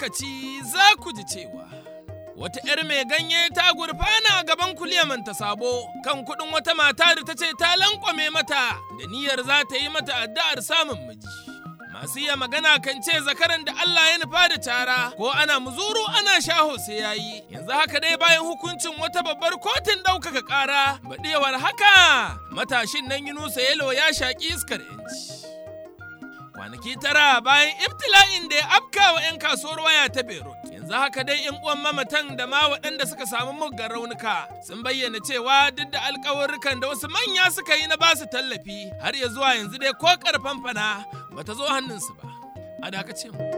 lokaci za ku ji cewa wata 'yar mai ganye ta gurfana a gaban kuliyaman ta sabo kan kuɗin wata mata da ta ce ta lankwame mata da niyyar za ta yi mata addu'ar samun miji. Masu iya magana kan ce zakaran da Allah ya nufa da cara ko ana muzuru ana shaho sai ya yi. Yanzu haka dai bayan hukuncin wata babbar kotun ɗaukaka ƙara baɗewar haka matashin nan Yunusa Yelo ya shaƙi iskar 'yanci. Kwanaki tara bayan ibtila'in da ya afka wa 'yan kasuwar waya ta Beirut. Yanzu haka dai 'yan uwan mamatan da ma waɗanda suka samu muggan raunuka sun bayyana cewa duk da alkawarrukan da wasu manya suka yi na basu tallafi har ya zuwa yanzu dai ko karfan fana bata zo hannunsu ba. A dakace mu.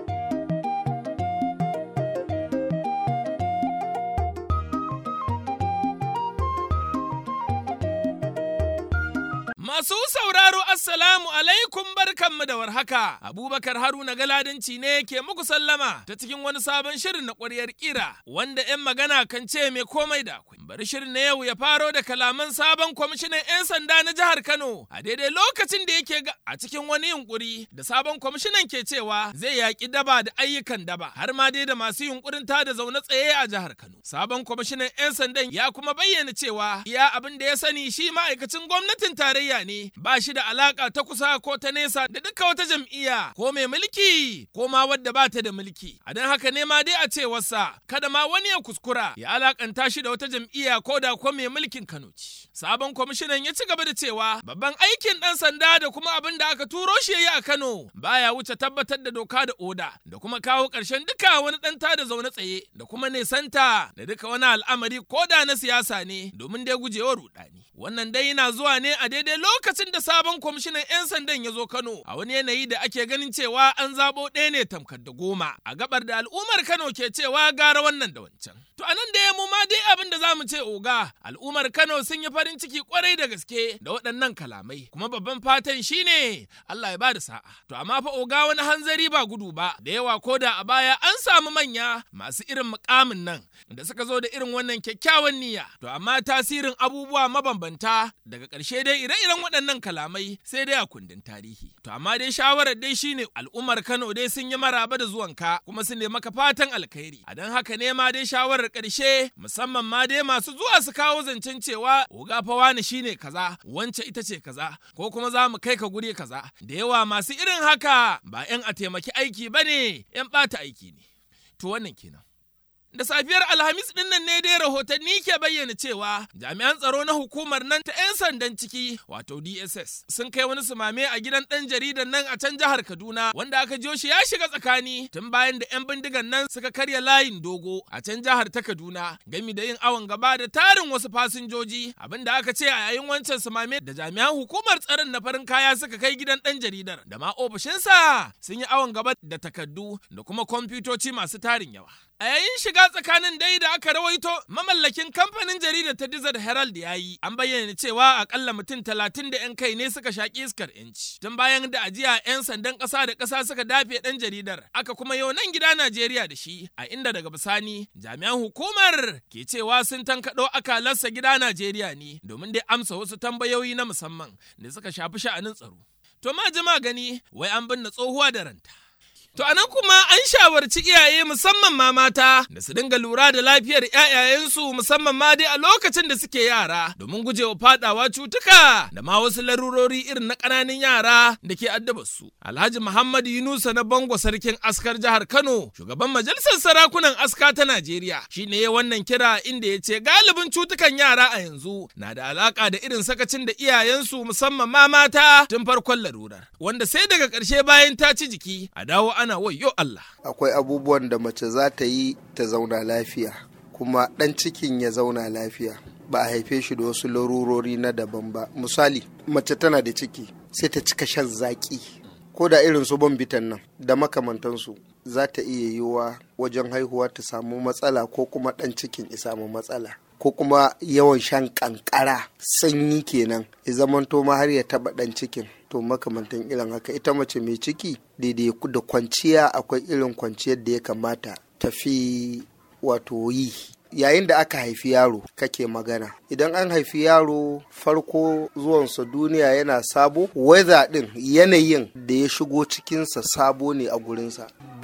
Masu sauraro Assalamu alaikum barkanmu da warhaka. Abubakar Haruna Galadanci ne ke muku sallama ta cikin wani sabon shirin na ƙwaryar ƙira wanda 'yan magana kan ce mai komai da akwai. Bari shirin na yau ya faro da kalaman sabon kwamishinan 'yan sanda na jihar Kano a daidai lokacin da yake ga a cikin wani yunkuri da sabon kwamishinan ke cewa zai yaƙi daba da ayyukan daba har ma dai da masu yunkurin ta da zaune tsaye a jihar Kano. Sabon kwamishinan 'yan sandan ya kuma bayyana cewa iya abin da ya sani shi ma'aikacin gwamnatin tarayya ne ba shi da alaka ta kusa ko ta nesa da duka wata jam'iyya ko mai mulki ko ma wadda ba ta da mulki a don haka ne ma dai a cewarsa kada ma wani ya kuskura ya alakanta shi da wata jam'iyya ko da ko mai mulkin Kano ce sabon kwamishinan ya ci gaba da cewa babban aikin dan sanda da kuma abin da aka turo shi yayi a Kano baya wuce tabbatar da doka da oda da kuma kawo ƙarshen duka wani dan da zaune tsaye da kuma nesanta da duka wani al'amari ko da na siyasa ne domin dai gujewa rudani wannan dai yana zuwa ne a daidai lokacin da sabon kwamishinan 'yan sandan ya zo Kano a wani yanayi da ake ganin cewa an zabo ɗaya ne tamkar da goma a gabar da al'ummar Kano ke cewa gara wannan da wancan. To anan da ya mu ma dai abin da za mu ce oga al'ummar Kano sun yi farin ciki kwarai da gaske da waɗannan kalamai kuma babban fatan shine Allah ya ba da sa'a. To amma fa oga wani hanzari ba gudu ba da yawa ko da a baya an samu manya masu irin mukamin nan da suka zo da irin wannan kyakkyawan niyya. To amma tasirin abubuwa mabambanta daga ƙarshe dai ire-iren waɗannan kalamai sai dai a kundin tarihi. To amma dai shawarar dai shine al'ummar Kano dai sun yi maraba da zuwanka kuma su ne maka fatan alkhairi. A don haka ne ma dai shawarar ƙarshe musamman ma dai masu zuwa su kawo zancen cewa oga fa wani shine kaza wance ita ce kaza ko kuma za mu kai ka guri kaza. Da yawa masu irin haka ba 'yan a taimaki aiki ba ne 'yan ɓata aiki ne. To wannan kenan. Da safiyar Alhamis ɗin nan ne dai rahotanni ke bayyana cewa jami'an tsaro na hukumar nan ta 'yan sandan ciki wato DSS sun kai wani sumame a gidan ɗan jaridan nan a can jihar Kaduna wanda aka jiyo shi ya shiga tsakani tun bayan da 'yan bindigan nan suka karya layin dogo a can jihar ta Kaduna gami da yin awon gaba da tarin wasu fasinjoji abinda aka ce a yayin wancan sumame da jami'an hukumar tsaron na farin kaya suka kai gidan ɗan jaridar da ma ofishinsa sun yi awon gaba da takaddu da kuma kwamfutoci masu tarin yawa. A yayin shiga tsakanin dai da aka rawaito mamallakin kamfanin jaridar ta Desert Herald ya yi, an bayyana cewa akalla mutum talatin da 'yan kai ne suka shaƙi iskar yanci. Tun bayan da ajiya 'yan sandan ƙasa da ƙasa suka dafe ɗan jaridar, aka kuma yau nan gida Najeriya da shi, a inda daga bisani jami'an hukumar ke cewa sun tankaɗo akalarsa gida Najeriya ne domin dai amsa wasu tambayoyi na musamman da suka shafi sha'anin tsaro. To ma jima gani wai an binne tsohuwa da ranta. To anan kuma an shawarci iyaye musamman ma mata da su dinga lura da lafiyar 'ya'yayensu musamman ma dai a lokacin da suke yara domin gujewa fadawa cutuka da ma wasu larurori irin na ƙananan yara da ke addaba su. Alhaji Muhammad Yunusa na Bango sarkin askar jihar Kano shugaban majalisar sarakunan aska ta Najeriya shine ya wannan kira inda ya ce galibin cutukan yara a yanzu na da alaka da irin sakacin da iyayensu musamman ma mata tun farkon larurar wanda sai daga ƙarshe bayan ta ci jiki a dawo ana wayo Allah. Akwai abubuwan da mace za ta yi ta zauna lafiya, kuma ɗan cikin ya zauna lafiya. Ba a haife shi da wasu larurori na daban ba. Misali, mace tana da ciki sai ta cika shan zaƙi. Ko da irin su bitan nan da makamantansu za ta iya yiwuwa wajen haihuwa ta samu matsala ko kuma ɗan cikin ya samu matsala. ko kuma yawan shan kankara sanyi kenan ya zamanto ma har ya taba dan cikin to makamantan irin haka ita mace mai ciki daidai da kwanciya akwai irin kwanciyar da ya kamata tafi wato yi yayin da aka haifi yaro kake magana idan an haifi yaro farko zuwansa duniya yana sabo weather din yanayin da ya shigo cikinsa sabo ne a gurinsa ba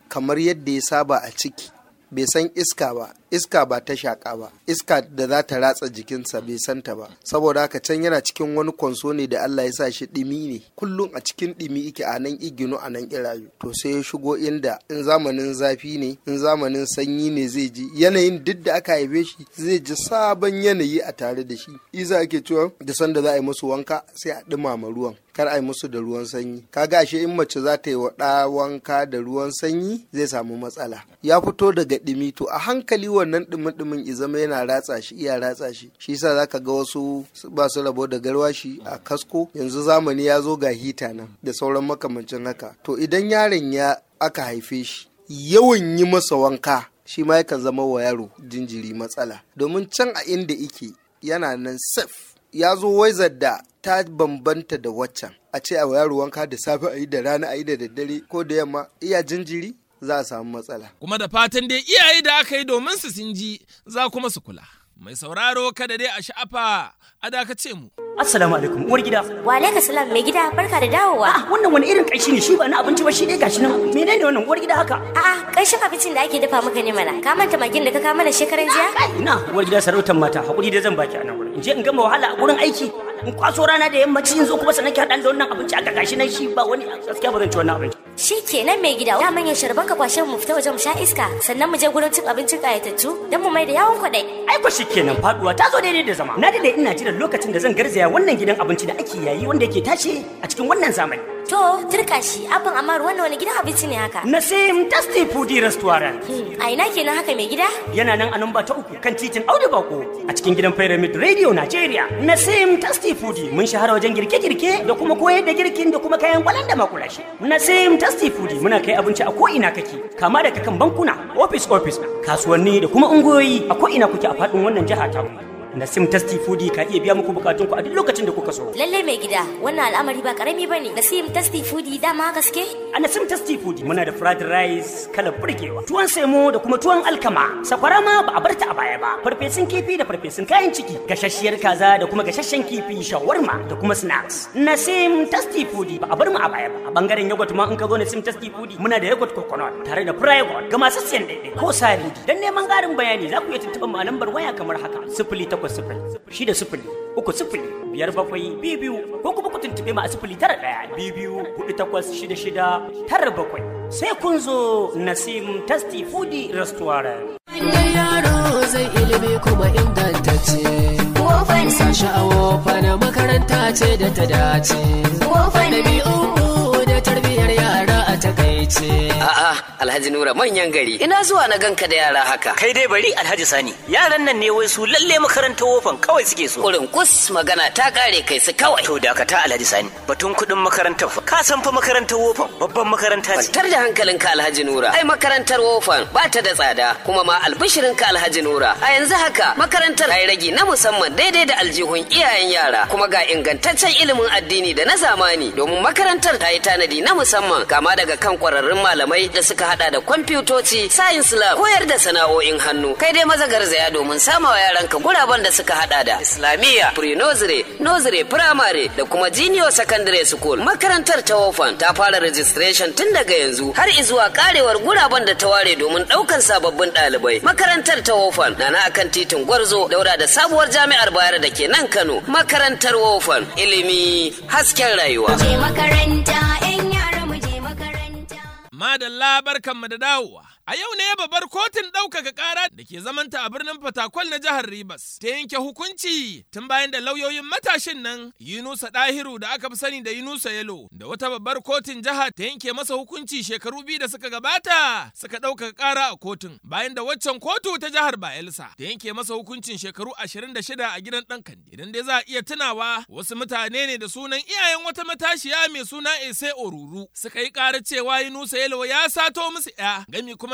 kamar yadda ya saba a ciki bai san iska ba iska ba ta shaƙa ba iska da za ta ratsa jikinsa bai santa ba saboda haka can yana cikin wani kwanso ne da Allah ya sa shi ɗimi ne kullum a cikin ɗimi ike a nan igino a nan irayu to sai ya shigo inda in zamanin zafi ne in zamanin sanyi ne zai ji yanayin duk da aka haife shi zai ji sabon yanayi a tare da shi isa ake cewa da sanda za a yi musu wanka sai a ɗumama ruwan kar a yi musu da ruwan sanyi kaga ashe in mace za ta yi wa ɗa wanka da ruwan sanyi zai samu matsala ya fito daga ɗimi to a hankali wannan ɗumin ɗumin i zama yana ratsa shi iya ratsa shi shi yasa zaka ga wasu ba su rabo da garwashi a kasko yanzu zamani ya zo ga hita nan da sauran makamancin haka to idan yaron ya aka haife shi yawan yi masa wanka shi ma yakan zama wa yaro jinjiri matsala domin can a inda ike yana nan safe ya zo waizar da ta bambanta da waccan a ce a yaro wanka da safe a yi da rana a yi da daddare ko da yamma iya jinjiri za a samu matsala Kuma da fatan dai iyaye da aka yi domin su sun ji za kuma su kula. Mai sauraro kada dai a sha'afa a dakace mu. Assalamu alaikum uwar gida. Wa alaikum salam mai gida barka da dawowa. Ah, wannan wani irin ƙanshi ne shi ba na abinci ba shi dai gashi nan. Menene wannan uwar gida haka? A'a ƙarshen abincin da ake dafa maka ne mana. Ka manta magin da ka kawo mana shekaran jiya? Kai ina uwar gida sarautar mata hakuri dai zan baki a nan wurin. In je in gama wahala a gurin aiki. In kwaso rana da yammaci in zo kuma sannan ki haɗa da wannan abinci aka gashi nan shi ba wani gaskiya ba zan ci wannan abinci. Shi kenan mai gida. Da manyan sharban ka kwashe mu fita waje mu sha iska sannan mu je gurin cin abincin ƙayatattu don mu mai da yawon kwaɗai. Ai ko kenan faduwa ta zo daidai da zama. Na dade ina jiran lokacin da zan garzaya wannan gidan abinci da ake yayi wanda yake tashi a cikin wannan zamani. To turka shi abin amma wannan wani gidan abinci ne haka. Nasim Tasty Foodie Restaurant. Hmm, A ina kenan haka mai gida? Yana nan a namba ta uku kan titin Audu Bako a cikin gidan Pyramid Radio Nigeria. Nasim Tasty Foodie mun shahara wajen girke-girke da kuma koyar da girkin da kuma kayan kwalan da makulashi. Nasim Tasty Foodie muna kai abinci a ko'ina kake kama daga kan bankuna, office office, kasuwanni da kuma ungoyi a ko'ina kuke a faɗin wannan jiha ta mu. Nasim Tasty Foodie ka iya biya muku bukatunku a duk lokacin da kuka so. Lallai mai gida wannan al'amari ba karami bane. Nasim Tasty Foodie dama gaske? A Nasim Tasty Food muna da fried rice kala burgewa, tuwon semo da kuma tuwon alkama, sakwara ma ba a barta a baya ba, farfesun kifi da farfesun kayan ciki, gashasshiyar kaza da kuma gashashen kifi, shawarma da kuma snacks. Nasim Tasty Food ba a bar mu a baya ba. A bangaren yogurt ma in ka zo Nasim Tasty Food muna da yogurt coconut tare da private ga masu siyan daidai ko sari. Dan neman ƙarin bayani za ku iya tuntuɓar mu a lambar waya kamar haka: sifili takwas sifili, shida sifili, uku sifili, biyar bakwai, biyu biyu, ko kuma ku tuntuɓe mu a sifili tara ɗaya, biyu biyu, huɗu takwas, shida shida, tara bakwai sai kun zo nasim tasty foodie restaurant Idan yaro zai ilimi kuma ingantacce. Wofan sashi a wofan makaranta ce da ta dace. Wofan ɗabi'u da tarbiyyar yara a takaice. A'a, Alhaji Nura manyan gari. Ina zuwa na ganka da yara haka. Kai dai bari Alhaji Sani, yaran nan ne wai su lalle makarantar wofan kawai suke so. Kurin kus magana ta kare kai su kawai. To dakata Alhaji Sani, batun kuɗin makarantar fa. Ka san fa makarantar wofan babban makaranta ce. Kwantar da hankalinka Alhaji Nura. Ai makarantar wofan ba ta da tsada kuma ma albishirinka Alhaji Nura. A yanzu haka makarantar ai ragi na musamman daidai da aljihun iyayen yara kuma ga ingantaccen ilimin addini da na zamani domin makarantar ta yi tanadi na musamman kama daga kan kwararrun malamai da suka hada da kwamfutoci, science lab, koyar da sana'o'in hannu. Kai dai maza garzaya domin sama wa yaranka guraben da suka hada da Islamiyya, pre-nursery, nursery, primary da kuma junior secondary school. Makarantar ta wofan ta fara registration tun daga yanzu har izuwa karewar guraben da ta ware domin daukan sababbin ɗalibai. Makarantar ta wofan na na akan titin Gwarzo daura da sabuwar jami'ar Bayero da ke nan Kano. Makarantar wofan ilimi hasken rayuwa. Je makaranta 'yan yara mu je makaranta. Madalla barkanmu da dawowa. A yau ne babbar kotun ɗaukaka ƙara da ke zamanta a birnin Fatakwal na jihar Ribas ta yanke hukunci tun bayan da lauyoyin matashin nan Yunusa Dahiru da aka fi sani da Yunusa Yelo da wata babbar kotun jiha ta yanke masa hukunci shekaru biyu da suka gabata suka ɗaukaka ƙara a kotun bayan da waccan kotu ta jihar Bayelsa ta yanke masa hukuncin shekaru 26 a gidan ɗan Kande. Idan dai za a iya tunawa wasu mutane ne da sunan iyayen wata matashiya mai suna Ese Oruru suka yi ƙara cewa Yunusa Yelo ya sato musu 'ya gami kuma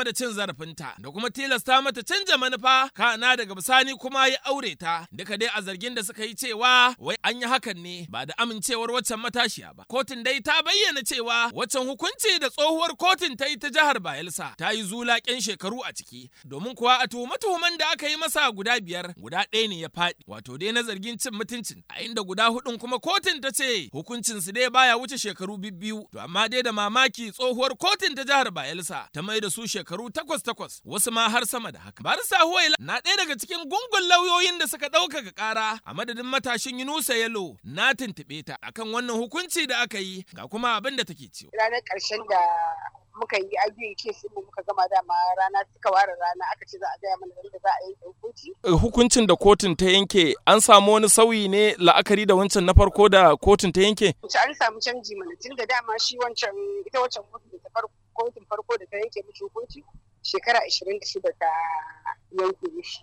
game da cin zarafinta da kuma tilasta mata canja manufa kana daga bisani kuma ya aure ta duka dai a zargin da suka yi cewa wai an yi hakan ne ba da amincewar waccan matashiya ba kotun dai ta bayyana cewa waccan hukunci da tsohuwar kotun ta yi ta jihar bayelsa ta yi zulaƙen shekaru a ciki domin kuwa a tuhume-tuhumen da aka yi masa guda biyar guda ɗaya ne ya faɗi wato dai na zargin cin mutuncin a inda guda hudun kuma kotun ta ce hukuncin su dai baya wuce shekaru biyu to amma dai da mamaki tsohuwar kotun ta jihar bayelsa ta mai da su shekaru takwas takwas wasu ma har sama da haka barisa huwaila na ɗaya daga cikin gungun lauyoyin da suka ɗaukaka ƙara a madadin matashin yunusa yalo na tuntuɓe ta akan wannan hukunci da aka yi ga kuma abin da take cewa ranar ƙarshen da muka yi ajiyin kes mu muka gama dama rana suka ware rana aka ce za a gaya mana da za a yanke hukunci. Hukuncin da kotun ta yanke an samu wani sauyi ne la'akari da wancan na farko da kotun ta yanke? An samu canji mana tun da dama shi wancan ita wancan kotun da ta farko kotun farko da ta yanke mishi hukunci shekara ashirin da shida ta yanke mishi.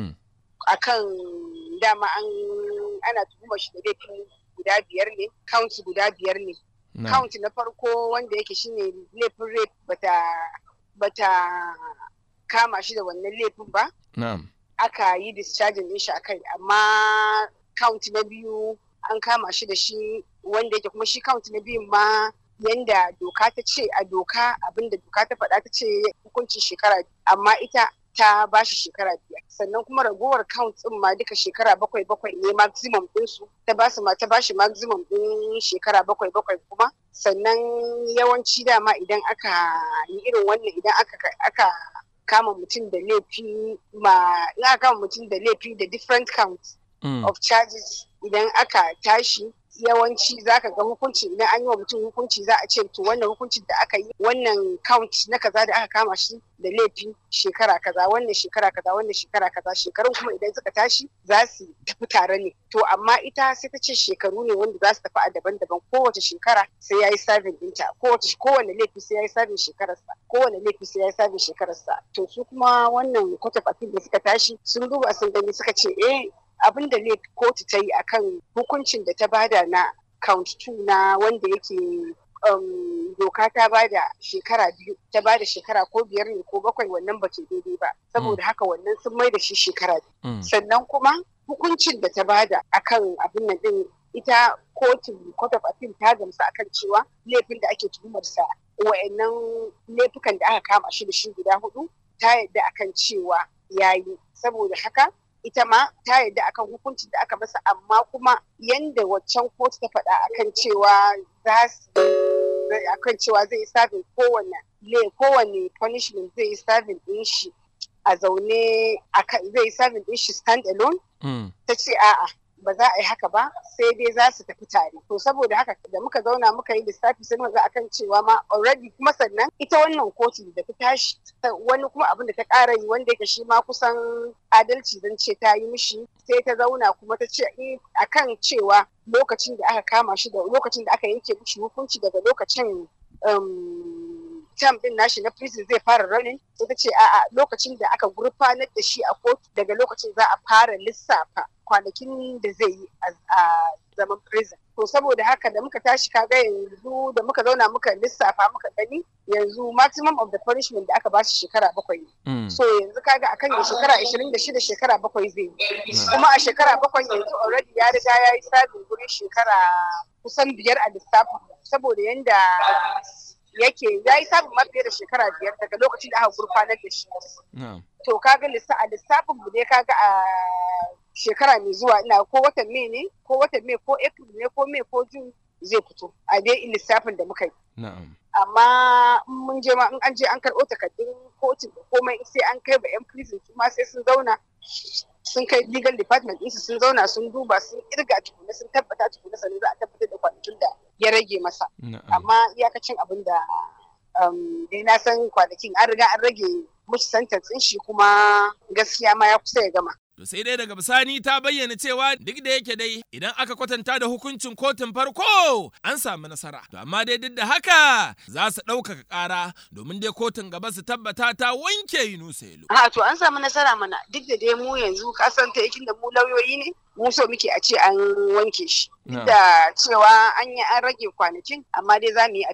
Akan dama an ana tuhumar shi da laifin guda biyar ne, count guda biyar ne. count na farko wanda yake shine laifin rape bata bata kama shi da wannan laifin ba aka yi discharging din shi akai amma count na biyu an kama shi da shi wanda yake kuma shi count na biyun ma yanda doka ta ce a doka abinda doka ta faɗa ta ce hukuncin shekara amma ita ta ba shi shekara biyar sannan kuma ragowar count din ma duka shekara bakwai bakwai ne maximum ɗinsu ta ba su ma ta ba shi maximum ɗin shekara bakwai bakwai kuma sannan yawanci dama idan aka yi irin wannan idan aka aka kama mutum da laifi ma in aka kama mutum da laifi da different counts of charges idan aka tashi yawanci zaka ga hukunci idan an yi wa mutum hukunci za a ce to wannan hukuncin da aka yi wannan count na kaza da aka kama shi da laifi shekara kaza wannan shekara kaza wannan shekara kaza shekarun kuma idan suka tashi za su tafi tare ne to amma ita sai ta ce shekaru ne wanda za su tafi a daban-daban kowace shekara sai ya yi sabin ɗinta kowace kowane laifi sai ya yi sabin shekararsa kowane laifi sai ya yi sabin shekararsa to su kuma wannan court of appeal da suka tashi sun duba sun gani suka ce eh abin da kotu ta yi akan hukuncin da ta bada na count 2 na wanda yake um, doka ta bada shekara biyu ta bada shekara ko biyar ne ko bakwai wannan ba daidai ba saboda haka wannan sun mai da shi shekara biyu sannan kuma hukuncin da ta bada akan abin nan din ita kotun court of appeal ta gamsu akan cewa laifin da ake tuhumarsa wa'annan laifukan da aka kama shi da shi guda hudu ta yadda akan cewa yayi saboda haka ita ma ta yarda akan hukuncin da aka masa amma kuma yanda waccan kotu ta faɗa akan cewa za su akan cewa zai yi sabin kowane le kowane punishment zai yi sabin din shi a zaune zai yi sabin din shi stand alone ta ce a'a ba za a yi haka ba sai dai za su tafi tare to saboda haka da muka zauna muka yi lissafi sai muka ga akan cewa ma already kuma sannan ita wannan kotu da ta tashi wani kuma abin da ta ƙara yi wanda yake shi ma kusan adalci zan ce ta yi mishi sai ta zauna kuma ta ce akan cewa lokacin da aka kama shi da lokacin da aka yanke mishi hukunci daga lokacin term din nashi na prison zai fara running sai ta ce a'a lokacin da aka gurfanar da shi a kotu daga lokacin za a fara lissafa kwanakin da zai yi a zaman prison to saboda haka da muka tashi kaga yanzu da muka zauna muka lissafa muka gani yanzu maximum of the punishment da aka bashi shekara bakwai ne so yanzu kaga akan ya shekara ashirin da shida shekara bakwai zai yi kuma a shekara bakwai yanzu already ya riga ya yi sabin gurin shekara kusan biyar a lissafin saboda yanda yake ya yi sabon ma fiye da shekara biyar daga lokacin da aka gurfanar da shi. To kaga a lissafin mu ne kaga a shekara mai zuwa ina ko watan mai ne ko watan mai ko april ne ko mai ko jun zai fito a dai lissafin da muka yi. Amma mun je ma in an je an karɓo takardun kotun da komai sai an kai ba 'yan prison kuma sai sun zauna sun kai legal department ɗinsu sun zauna sun duba sun kirga tukuna sun tabbata tukuna sannan za a tabbatar da kwanakin da ya rage masa. Amma iyakacin abin da dai na san kwanakin an riga an rage mushi sentence shi kuma gaskiya ma ya kusa ya gama. To sai dai daga bisani ta bayyana cewa duk da yake dai idan aka kwatanta da hukuncin kotun farko an samu nasara. To amma dai duk da haka za su ɗaukaka ƙara domin dai kotun gaba su tabbata ta wanke Yunusa Yelo. A to an samu nasara mana duk da dai mu yanzu kasan ta yakin da mu lauyoyi ne mu so muke a ce an wanke shi. Duk da cewa an yi an rage kwanakin amma dai za mu yi appeal.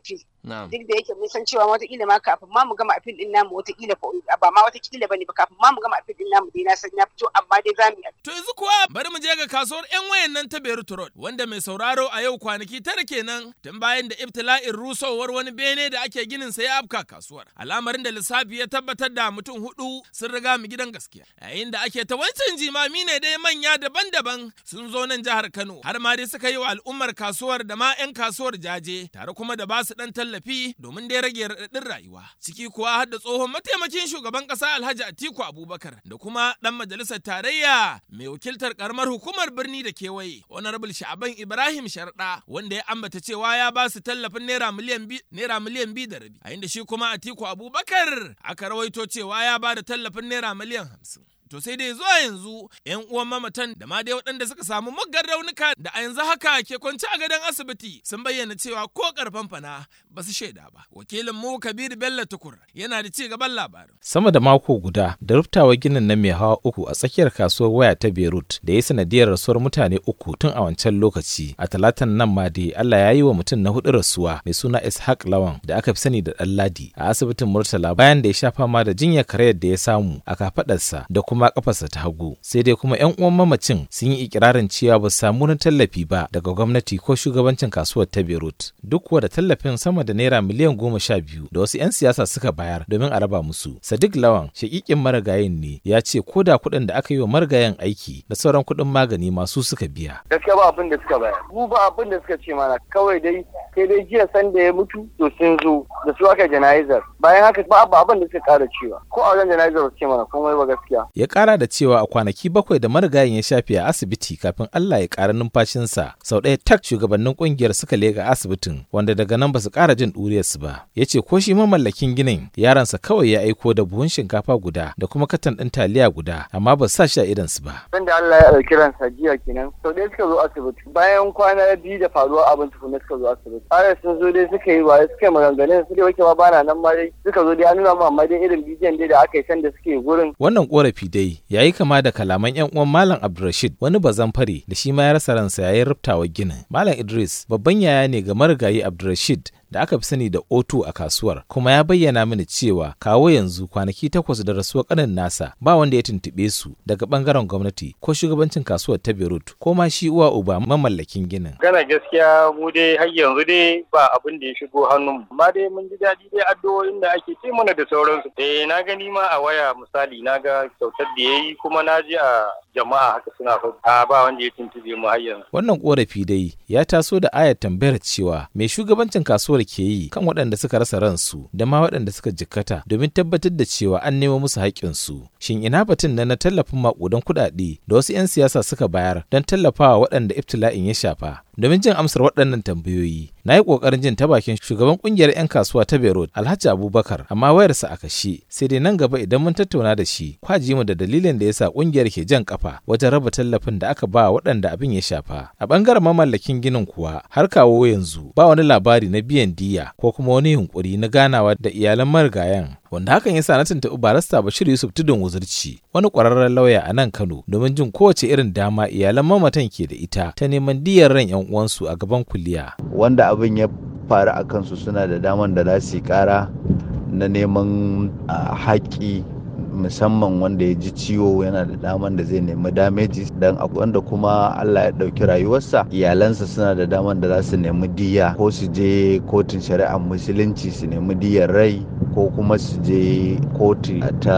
duk da yake mun san cewa watakila ma kafin ma mu gama apil din namu watakila ba ma watakila bane ba kafin ma mu gama apil din namu dai na san ya fito amma dai za mu yi to yanzu kuwa bari mu je ga kasuwar yan wayan nan ta Beirut Road wanda mai sauraro a yau kwanaki tara kenan tun bayan da ibtila'in rusowar wani bene da ake ginin sa ya afka kasuwar al'amarin da lissafi ya tabbatar da mutum hudu sun riga mu gidan gaskiya yayin da ake ta wancan jimami ne dai manya daban-daban sun zo nan jihar Kano har ma dai suka yi wa al'ummar kasuwar da ma 'yan kasuwar jaje tare kuma da ba su dan tallafi domin dai rage raɗaɗin rayuwa ciki kuwa har da tsohon mataimakin shugaban ƙasa Alhaji Atiku Abubakar da kuma dan majalisar tarayya mai wakiltar karamar hukumar birni da kewaye honorable Sha'aban Ibrahim Sharda wanda ya ambata cewa ya ba su tallafin naira miliyan bi naira miliyan bi da rabi a inda shi kuma Atiku Abubakar aka rawaito cewa ya ba da tallafin naira miliyan hamsin. To sai dai zuwa yanzu ‘yan uwan mamatan da ma dai waɗanda suka samu muggan raunuka da a yanzu haka ke kwance a gadon asibiti sun bayyana cewa ko karfan fana ba su shaida ba. Wakilin mu Kabiru Bello Tukur yana da ci gaban labarin. Sama da mako guda da ruftawa ginin na mai hawa uku a tsakiyar kasuwar waya ta Beirut da ya sanadiyar rasuwar mutane uku tun a wancan lokaci. A talatan nan ma dai Allah ya yi wa mutum na hudu rasuwa mai suna Ishaq Lawan da aka fi sani da Ɗanladi a asibitin Murtala bayan da ya sha fama da jinyar karayar da ya samu a kafaɗarsa da kuma kafarsa ta hagu sai dai kuma yan uwan mamacin sun yi ikirarin cewa ba su samu wani tallafi ba daga gwamnati ko shugabancin kasuwar ta Beirut duk kuwa da tallafin sama da naira miliyan goma sha biyu da wasu 'yan siyasa suka bayar domin a raba musu Sadiq Lawan shakikin marigayin ne ya ce ko da kuɗin da aka yi wa marigayen aiki da sauran kuɗin magani masu suka biya gaskiya ba abin da suka bayar mu ba abin da suka ce mana kawai dai sai dai jiya san da ya mutu to sun zo da su aka jana'izar bayan haka ba abin da suka kara cewa ko a wajen jana'izar ba su ce mana komai ba gaskiya ya kara da cewa a kwanaki bakwai da marigayin ya shafe a asibiti kafin Allah ya kara numfashinsa sau ɗaya tak shugabannin kungiyar suka lega asibitin wanda daga nan ba su kara jin ɗuriyarsu ba ya ce ko shi mamallakin ginin yaransa kawai ya aiko da buhun shinkafa guda da kuma katan ɗin taliya guda amma ba su sa shi a idansu ba. Sanda Allah ya ɗauki ransa jiya kenan sau ɗaya suka zo asibiti bayan kwana biyu da faruwa abin tukuna suka zo asibiti. Har sun zo dai suka yi ba suka yi maganganun su dai wake ma bana nan ma dai suka zo dai an nuna mu amma dai irin bidiyon dai da aka yi sanda suke gurin. Wannan korafi dai ya yi kama da kalaman yan uwan Malam Abdulrashid wani bazan fare da shi ma ya rasa ransa yayin rubtawa ginin. Malam Idris babban yaya ne ga marigayi Abdulrashid da aka fi sani da O2 a kasuwar kuma ya bayyana mini cewa kawo yanzu kwanaki takwas da rasuwar kanin nasa ba wanda ya tuntuɓe su daga bangaren gwamnati ko shugabancin kasuwar ta Beirut ko ma shi uwa uba mamallakin ginin. Gana gaskiya mu dai har yanzu dai ba abin da ya shigo hannun amma dai mun ji daɗi dai addu'o'in da ake ce mana da sauransu. Eh na gani ma a waya misali na ga kyautar da ya yi kuma na ji a jama'a haka suna faɗi a ba wanda ya tuntube mu har yanzu. Wannan korafi dai ya taso da ayar tambayar cewa mai shugabancin kasuwar ke yi kan waɗanda suka rasa ransu da ma waɗanda suka jikkata domin tabbatar da cewa an nemo musu haƙƙinsu. Shin ina batun na na tallafin maƙudan kuɗaɗe da wasu 'yan siyasa suka bayar don tallafawa waɗanda ibtila'in ya shafa? Domin jin amsar waɗannan tambayoyi, na yi ƙoƙarin jin ta bakin shugaban ƙungiyar 'yan kasuwa ta Beirut, Alhaji Abubakar, amma wayarsa a kashe. Sai dai nan gaba idan mun tattauna da shi, kwaji mu da dalilin da yasa ƙungiyar ke jan kafa wajen raba tallafin da aka ba waɗanda abin ya shafa. A ɓangaren mamallakin ginin kuwa, har kawo yanzu ba wani labari na biyan diya ko kuma wani yunkuri na ganawa da iyalan marigayan wanda hakan yasa na tuntuɓi barista Bashir Yusuf Tudun Wuzurci wani ƙwararren lauya a nan Kano domin jin kowace irin dama iyalan mamatan ke da ita ta neman diyar ran 'yan uwansu a gaban kuliya. Wanda abin ya faru a kansu suna da daman da za su yi ƙara na neman haƙƙi musamman wanda ya ji ciwo yana da daman da zai nemi dameji dan wanda kuma Allah ya ɗauki rayuwarsa iyalansa suna da daman da za su nemi diya ko su je kotun shari'ar musulunci su nemi diyar rai ko kuma su je kotu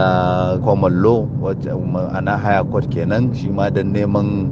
ta common law ana haya court kenan shi ma don neman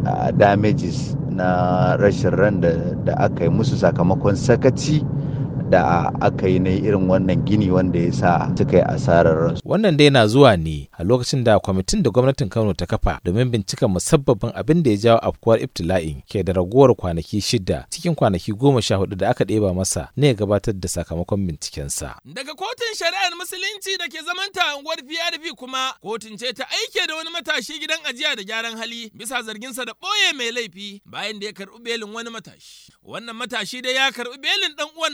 damages na rashin ran da aka yi musu sakamakon sakaci da aka yi na irin wannan gini wanda ya sa suka yi asarar ransu. Wannan dai na zuwa ne a lokacin da kwamitin da gwamnatin Kano ta kafa domin bincika musabbabin abin da ya jawo afkuwar ibtila'in ke da ragowar kwanaki shida cikin kwanaki goma sha hudu da aka ɗeba masa ne ya gabatar da sakamakon bincikensa. Daga kotun shari'ar musulunci da ke zamanta a unguwar PRP kuma kotun ce ta aike da wani matashi gidan ajiya da gyaran hali bisa zarginsa da ɓoye mai laifi bayan da ya karɓi belin wani matashi. Wannan matashi dai ya karɓi belin ɗan uwan nasa ne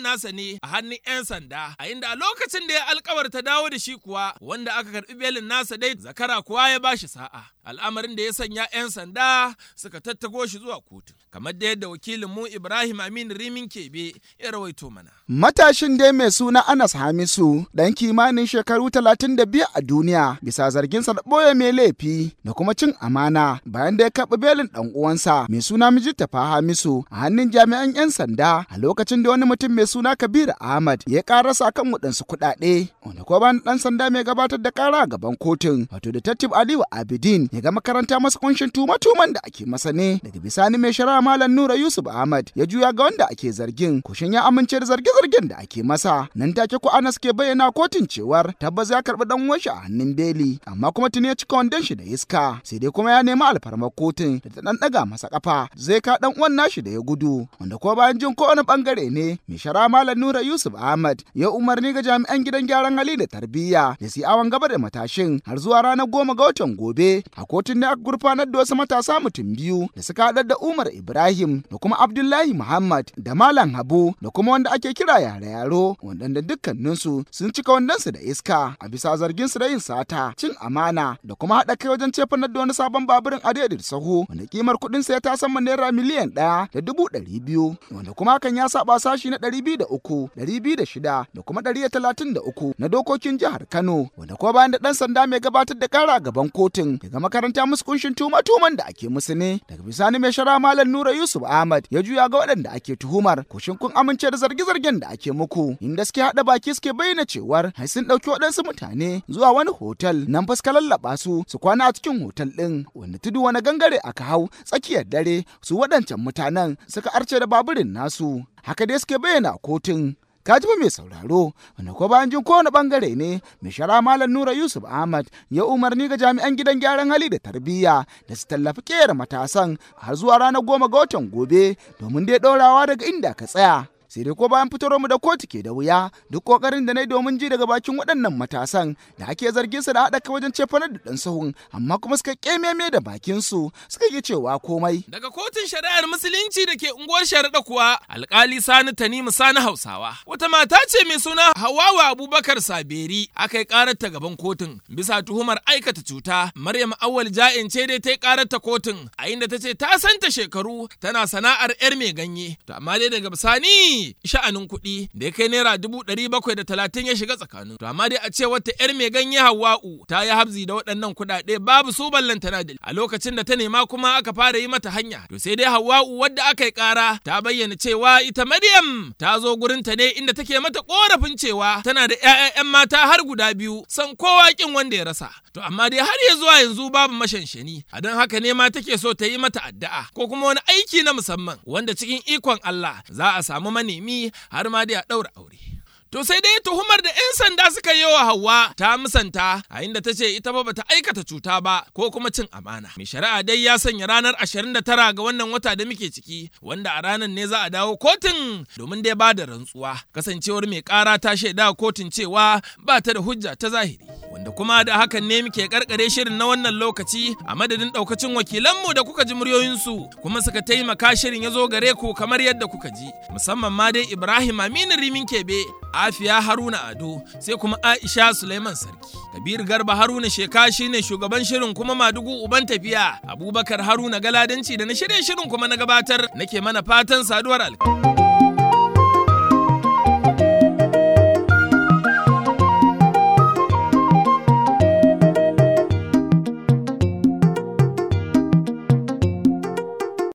ne a hannun 'yan sanda a inda a lokacin da ya alkawarta dawo da shi kuwa wanda aka karbi belin nasa dai zakara kuwa ya bashi sa'a al'amarin da ya sanya 'yan sanda suka tattago shi zuwa kotu kamar da yadda wakilin mu Ibrahim Amin Rimin Kebe ya rawaito mana Matashin dai mai suna Anas Hamisu ɗan kimanin shekaru 32 a duniya bisa zarginsa da ɓoye mai laifi da kuma cin amana bayan da ya karɓi belin ɗan uwansa mai suna Mijitafa Hamisu a hannun jami'an 'yan sanda a lokacin da wani mutum mai suna Kabiru Ahmad ya karasa kan waɗansu kuɗaɗe wanda ko bayan ɗan sanda mai gabatar da kara a gaban kotun wato Detective Aliyu Abidin ya ga makaranta masa kunshin tuma-tuman da ake masa ne daga bisani mai shari'a Malam Nura Yusuf Ahmad ya juya ga wanda ake zargin kushin ya amince da zarge-zargen da ake masa nan take ko Anas ke bayyana kotun cewar tabbas ya karɓi ɗan uwan shi a hannun beli amma kuma tuni ya cika wandon shi da iska sai dai kuma ya nemi alfarmar kotun da ta ɗan ɗaga masa kafa zai ka ɗan uwan nashi da ya gudu wanda ko bayan jin kowane bangare ne mai shara malam nura yusuf ahmad ya umarni ga jami'an gidan gyaran hali da tarbiyya da su awon gaba da matashin har zuwa ranar goma ga watan gobe a kotun ne aka gurfanar da wasu matasa mutum biyu da suka haɗar da umar ibrahim da kuma abdullahi muhammad da malam habu da kuma wanda ake kira yare yaro waɗanda dukkaninsu sun cika wandonsu da iska a bisa zargin su da yin sata cin amana da kuma haɗa kai wajen cefanar da wani sabon baburin adaidaita sahu wanda kimar kuɗin sa ya tasamma naira miliyan ɗaya da dubu ɗari biyu wanda kuma hakan ya saba sashi na ɗari biyu da uku ɗari biyu da shida da kuma ɗari da talatin da uku na dokokin jihar Kano wanda kuma bayan da ɗan sanda mai gabatar da ƙara gaban kotun daga makaranta musu kunshin tuma-tuman da ake musu ne daga bisani mai shara malam Nura Yusuf Ahmad ya juya ga waɗanda ake tuhumar kushin kun amince da zarge-zargen da ake muku inda suke haɗa baki suke bayyana cewar hai sun ɗauki waɗansu mutane zuwa wani hotel nan fuska lallaɓa su su kwana a cikin hotel ɗin wanda tudu wani gangare aka hau tsakiyar dare su waɗancan mutanen suka arce da baburin nasu haka dai suke bayyana a kotun kaji mai sauraro wanda ko bayan jin kowane bangare ne mai shara malam nura yusuf ahmad ya umarni ga jami'an gidan gyaran hali da tarbiyya da su tallafi kera matasan har zuwa ranar goma ga watan gobe domin dai ɗorawa daga inda ka tsaya sai dai ko bayan fitar mu da kotu ke da wuya duk kokarin da na yi domin ji daga bakin waɗannan matasan da ake zargin su da haɗa kai wajen cefanar da ɗan sahun amma kuma suka kememe da bakin su suka yi cewa komai daga kotun shari'ar musulunci da ke unguwar sharaɗa kuwa alkali sani tanimu sani hausawa wata mata ce mai suna hawawa abubakar saberi aka yi karar ta gaban kotun bisa tuhumar aikata cuta maryam awwal ja'in ce dai ta yi karar ta kotun a inda ta ce ta santa shekaru tana sana'ar yar mai ganye to amma dai daga bisani sha'anin kuɗi da ya kai naira dubu ɗari bakwai da talatin ya shiga tsakanin. To amma dai a ce wata 'yar mai ganye Hawwa'u ta yi habzi da waɗannan kuɗaɗe babu su ballantana da a lokacin da ta nema kuma aka fara yi mata hanya. To sai dai Hawwa'u wadda aka yi ƙara ta bayyana cewa ita Maryam ta zo gurin ta ne inda take mata ƙorafin cewa tana da 'ya'yan mata har guda biyu san kowa kin wanda ya rasa. To amma dai har ya zuwa yanzu babu mashanshani a don haka ne ma take so ta yi mata addu'a ko kuma wani aiki na musamman wanda cikin ikon Allah za a samu mani nemi har ma dai a ɗaura aure. To sai dai tuhumar da 'yan sanda suka yi wa Hauwa ta musanta a inda ta ce ita ba bata aikata cuta ba ko kuma cin amana. Mai shari'a dai ya sanya ranar 29 ga wannan wata da muke ciki wanda a ranar ne za a dawo kotun domin dai ba da rantsuwa. Kasancewar mai kara ta shaida kotun cewa ba ta da hujja ta zahiri. Wanda kuma da hakan ne muke karkare shirin na wannan lokaci a madadin daukacin wakilanmu da kuka ji muryoyinsu kuma suka taimaka shirin ya zo gare ku kamar yadda kuka ji musamman ma dai Ibrahim Aminu Rimin Kebe Afiya Haruna Ado sai kuma Aisha Suleiman Sarki. Kabir Garba Haruna Sheka shine shugaban shirin kuma Madugu Uban tafiya. Abubakar Haruna Galadanci da na shirye shirin kuma na gabatar nake mana fatan saduwar alkai.